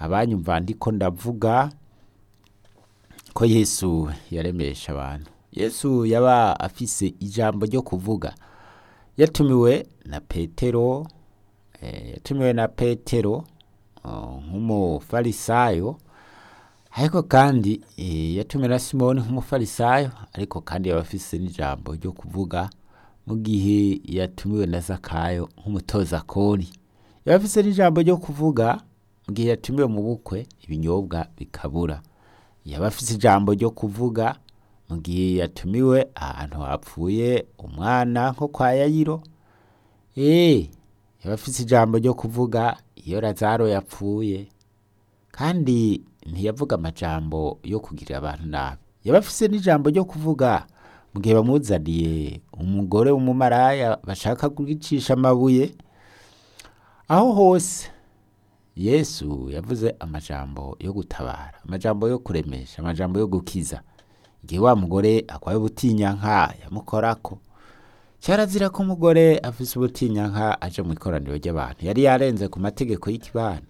abanyumva ndiko ndavuga ko yesu yaremesha abantu yesu yaba afise ijambo ryo kuvuga yatumiwe na petero eh, yatumiwe na petero oh, nk'umufarisayo ariko kandi eh, yatumiwe na simoni nk'umufarisayo ariko kandi yaba afise n'ijambo ryo kuvuga mu gihe yatumiwe na zakayo nk'umutoza kori yaba afise n'ijambo ryo kuvuga mu gihe yatumiwe mu bukwe ibinyobwa bikabura yaba afise ijambo ryo kuvuga mu gihe yatumiwe ahantu hapfuye umwana nko kwa yayiro eh yaba afise ijambo ryo kuvuga iyo lazaro yapfuye kandi ntiyavuga amajambo yo kugirira abantu nabi yaba afise n'ijambo ryo kuvuga mu gihe bamuzaniye umugore w'umumaraya bashaka kugicisha amabuye aho hose yesu yavuze amajambo yo gutabara amajambo yo kuremesha amajambo yo gukiza igihe wa mugore akwaye ubutinyanka yamukorako cyarazira ko umugore afise ubutinyanka aje mu ikoraniro ry'abantu yari yarenze ku mategeko y'ikibano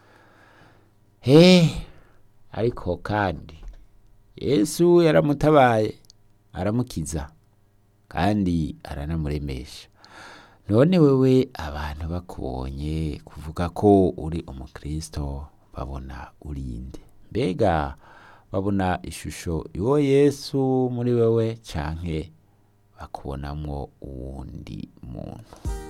he ariko kandi yesu yaramutabaye aramukiza kandi aranamuremesha none wewe abantu bakubonye kuvuga ko uri umukristo babona urinde mbega babona ishusho y'uwo yesu muri wewe canke bakubonamwo uwundi muntu